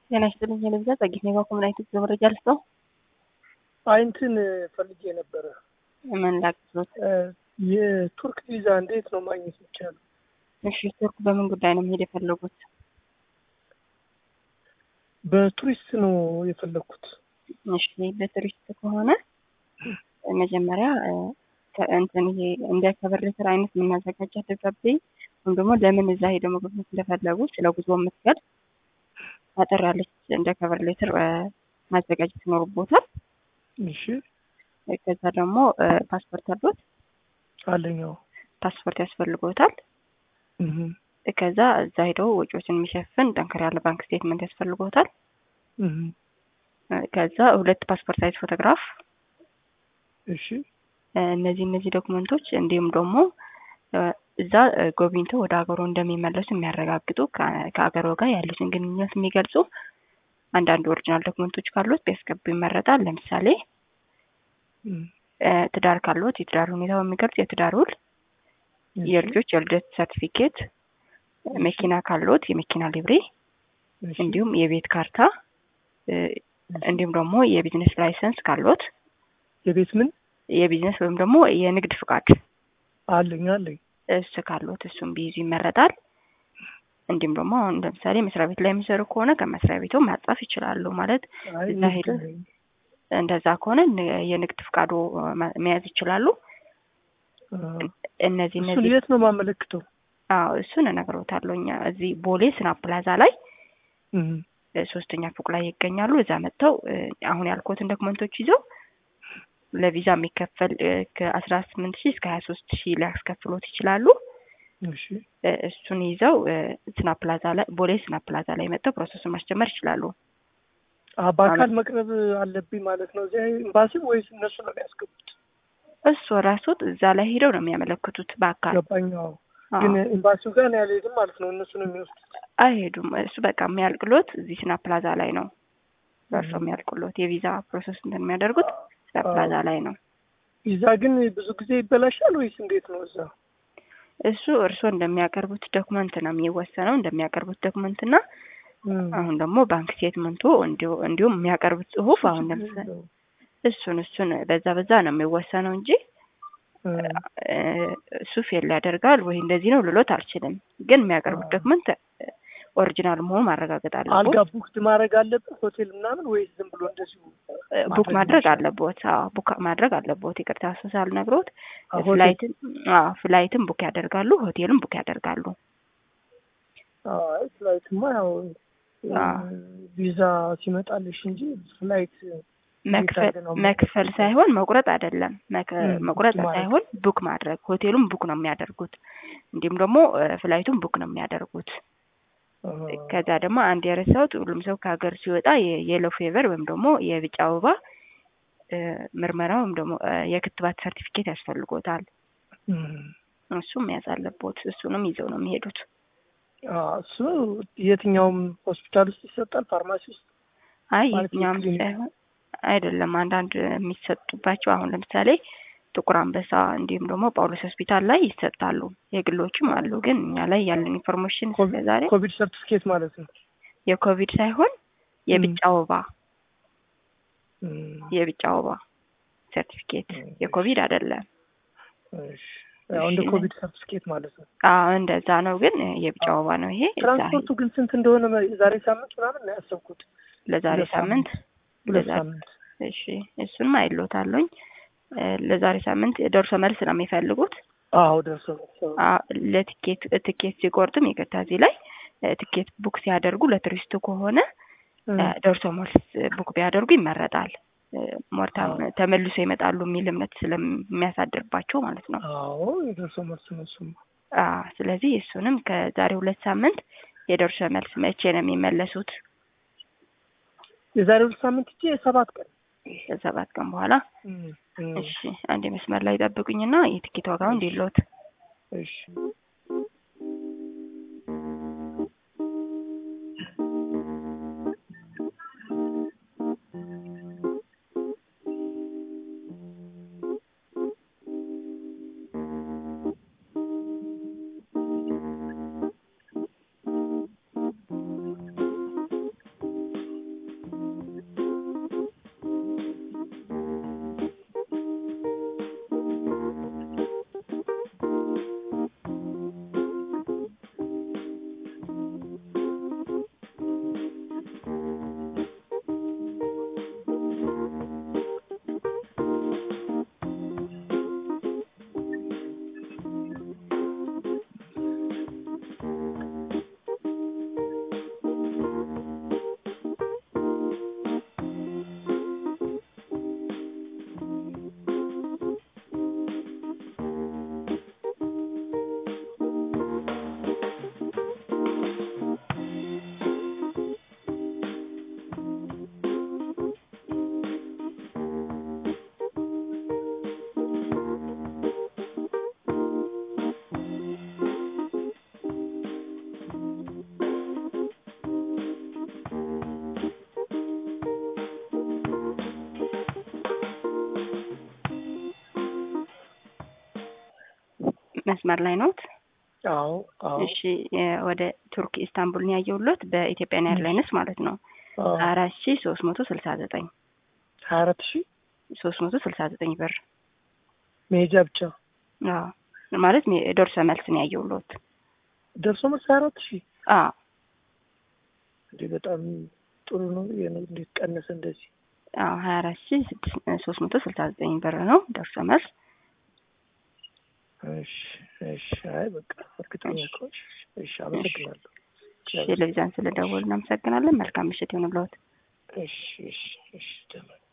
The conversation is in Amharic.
ጤና ይስጥልኝ የልብዛ ጸጊት ኔባ ኮምናይት መረጃ ልስጠው። አይ እንትን ፈልጌ ነበረ። ምን ላግዞት? የቱርክ ቪዛ እንዴት ነው ማግኘት የሚቻለው? እሺ ቱርክ በምን ጉዳይ ነው መሄድ የፈለጉት? በቱሪስት ነው የፈለግኩት። እሺ በቱሪስት ከሆነ መጀመሪያ እንትን ይሄ እንደ ከበር ሌተር አይነት የምናዘጋጃት ደብዳቤ ወይም ደግሞ ለምን እዛ ሄደው መጎብኘት እንደፈለጉ ስለ ጉዞ የምትገልጽ አጠር ያለች እንደ ከበር ሌተር ማዘጋጀት ይኖርቦታል። እሺ ከዛ ደግሞ ፓስፖርት አሉት? አለኛው ፓስፖርት ያስፈልጎታል። እህ ከዛ እዛ ሄደው ወጪዎችን የሚሸፍን ጠንከር ያለ ባንክ ስቴትመንት ያስፈልጎታል። እህ ከዛ ሁለት ፓስፖርት ሳይዝ ፎቶግራፍ እሺ እነዚህ እነዚህ ዶክመንቶች እንዲሁም ደግሞ እዛ ጎብኝተው ወደ ሀገሩ እንደሚመለሱ የሚያረጋግጡ ከሀገሩ ጋር ያሉትን ግንኙነት የሚገልጹ አንዳንድ ኦሪጂናል ዶክመንቶች ካሉት ቢያስገቡ ይመረጣል። ለምሳሌ ትዳር ካሉት የትዳር ሁኔታው የሚገልጽ የትዳር ውል፣ የልጆች የልደት ሰርቲፊኬት፣ መኪና ካሉት የመኪና ሊብሬ፣ እንዲሁም የቤት ካርታ እንዲሁም ደግሞ የቢዝነስ ላይሰንስ ካሉት የቤት ምን የቢዝነስ ወይም ደግሞ የንግድ ፍቃድ አለኝ አለኝ እሱ ካሉት እሱም ቢይዙ ይመረጣል። እንዲሁም ደግሞ አሁን ለምሳሌ መስሪያ ቤት ላይ የሚሰሩ ከሆነ ከመስሪያ ቤቱ ማጻፍ ይችላሉ። ማለት እዛ ሄደ እንደዛ ከሆነ የንግድ ፍቃዱ መያዝ ይችላሉ። እነዚህ እሱን እነዚህ የት ነው የማመለክተው? አዎ እሱን እነግሮታለሁ። እኛ እዚህ ቦሌ ስናፕ ፕላዛ ላይ እህ ሶስተኛ ፎቅ ላይ ይገኛሉ። እዛ መጥተው አሁን ያልኩትን ዶክመንቶች ይዘው ለቪዛ የሚከፈል ከአስራ ስምንት ሺህ እስከ ሀያ ሶስት ሺህ ሊያስከፍሎት ይችላሉ። እሺ እሱን ይዘው ስና ፕላዛ ላይ ቦሌ ስና ፕላዛ ላይ መጥተው ፕሮሰሱን ማስጀመር ይችላሉ። አ በአካል መቅረብ አለብኝ ማለት ነው እዚያ ኤምባሲ ወይስ እነሱ ነው የሚያስገቡት? እሱ ራሱት እዛ ላይ ሄደው ነው የሚያመለክቱት በአካል ገባኝ። አዎ ግን ኤምባሲው ጋር ነው ያልሄድም ማለት ነው። እነሱ ነው የሚወስዱት። አይሄዱም። እሱ በቃ የሚያልቅሎት እዚህ ስና ፕላዛ ላይ ነው ደርሶ የሚያልቅሎት የቪዛ ፕሮሰስ እንትን የሚያደርጉት ስና ፕላዛ ላይ ነው። ቪዛ ግን ብዙ ጊዜ ይበላሻል ወይስ እንዴት ነው እዛ? እሱ እርስዎ እንደሚያቀርቡት ዶክመንት ነው የሚወሰነው። እንደሚያቀርቡት ዶክመንት እና አሁን ደግሞ ባንክ ስቴትመንቱ እንዲሁም የሚያቀርቡት ጽሁፍ አሁን ለምሳሌ እሱን እሱን በዛ በዛ ነው የሚወሰነው እንጂ እሱ ፌል ያደርጋል ወይ እንደዚህ ነው ልሎት አልችልም። ግን የሚያቀርቡት ዶክመንት ኦሪጂናል መሆኑ ማረጋገጥ አልጋ አለቦት። ቡክድ ማድረግ አለብን ሆቴል ምናምን ወይስ ዝም ብሎ እንደዚሁ ቡክ ማድረግ አለቦት። አዎ ቡክ ማድረግ አለቦት። ይቅርታ እሱ ሳልነግሮት አዎ፣ ሆቴል- ፍላይትን አዎ ፍላይትን ቡክ ያደርጋሉ፣ ሆቴልም ቡክ ያደርጋሉ። አይ ፍላይትማ ያው አዎ። ቪዛ ሲመጣልሽ እንጂ ፍላይት መክፈል ነው መክፈል ሳይሆን መቁረጥ አይደለም። መክ- ም፣ መቁረጥ ቡክ ማድረግ። ሳይሆን ቡክ ማድረግ። ሆቴሉም ቡክ ነው የሚያደርጉት፣ እንዲሁም ደግሞ ፍላይቱም ቡክ ነው የሚያደርጉት። ከዛ ደግሞ አንድ የረሳሁት ሁሉም ሰው ከሀገር ሲወጣ የየሎ ፌቨር ወይም ደግሞ የቢጫ አበባ እ፣ ምርመራ ወይም ደግሞ እ፣ የክትባት ሰርቲፊኬት ያስፈልጎታል። እሱም መያዝ አለቦት። እሱንም ይዘው ነው የሚሄዱት። እሱ የትኛውም ሆስፒታል ውስጥ ይሰጣል፣ ፋርማሲ ውስጥ አይ ማለት የትኛውም የክሊኒክ? ሳይሆን አይደለም። አንዳንድ የሚሰጡባቸው አሁን ለምሳሌ ጥቁር አንበሳ እንዲሁም ደግሞ ጳውሎስ ሆስፒታል ላይ ይሰጣሉ። የግሎችም አሉ። ግን እኛ ላይ ያለን ኢንፎርሜሽን ስለዛሬ ኮቪድ ሰርቲፊኬት ማለት ነው። የኮቪድ ሳይሆን የቢጫ ወባ እም፣ የቢጫ ወባ ሰርቲፊኬት እም፣ የኮቪድ አይደለም። እሺ። ያው እንደ እሺ። ኮቪድ ሰርቲፊኬት ማለት ነው። አዎ እንደዛ ነው። ግን የቢጫ ወባ ነው ይሄ። እዛ ትራንስፖርቱ ግን ስንት እንደሆነ የዛሬ ሳምንት ምናምን ነው ያሰብኩት። ለዛሬ ሁለት ሳምንት ሁለት ለዛሬ ሳምንት እሺ፣ እሱንም አይሎታለኝ ለዛሬ ሳምንት ደርሶ መልስ ነው የሚፈልጉት። አዎ ደርሶ መልስ። አ- ለትኬት ትኬት ሲቆርጥም ይቅርታ እዚህ ላይ እ፣ ትኬት ቡክ ሲያደርጉ ለቱሪስቱ ከሆነ እም፣ እ፣ ደርሶ መልስ ቡክ ቢያደርጉ ይመረጣል። እ፣ ሞርታም አዎ። ተመልሶ ይመጣሉ የሚል እምነት ስለሚያሳድርባቸው ማለት ነው። አዎ የደርሶ መልስ ነው እሱማ። አ ስለዚህ እሱንም ከዛሬ ሁለት ሳምንት የደርሶ መልስ መቼ ነው የሚመለሱት? የዛሬ ሁለት ሳምንት እጄ የሰባት ቀን ከሰባት ቀን በኋላ። እም፣ እም፣ እሺ አንድ መስመር ላይ ጠብቁኝና የትኬት ዋጋው እንዲሎት እሺ መስመር ላይ ኖት? አዎ አዎ እሺ የ- ወደ ቱርክ ኢስታንቡልን ያየሁሎት በኢትዮጵያን ኤርላይንስ ማለት ነው አዎ አራት ሺ ሶስት መቶ ስልሳ ዘጠኝ ሀያ አራት ሺህ ሶስት መቶ ስልሳ ዘጠኝ ብር መሄጃ ብቻ አዎ ማለት ሜ- ደርሶ መልስ ነው ያየሁሎት። ደርሶ መልስ ሀያ አራት ሺህ አዎ እንዴ በጣም ጥሩ ነው። ይሄ ነው እንዴት ቀነሰ እንደዚህ? አዎ ሀያ አራት ሺ ስድስት ሶስት መቶ ስልሳ ዘጠኝ ብር ነው ደርሶ መልስ። እሺ እሺ። አይ በቃ እርግጠኛ ከሆንሽ እሺ፣ አመሰግናለሁ። ቴሌቪዥን ስለደወሉ እናመሰግናለን። መልካም ምሽት ይሁንልዎት። እሺ እሺ እሺ። ደህና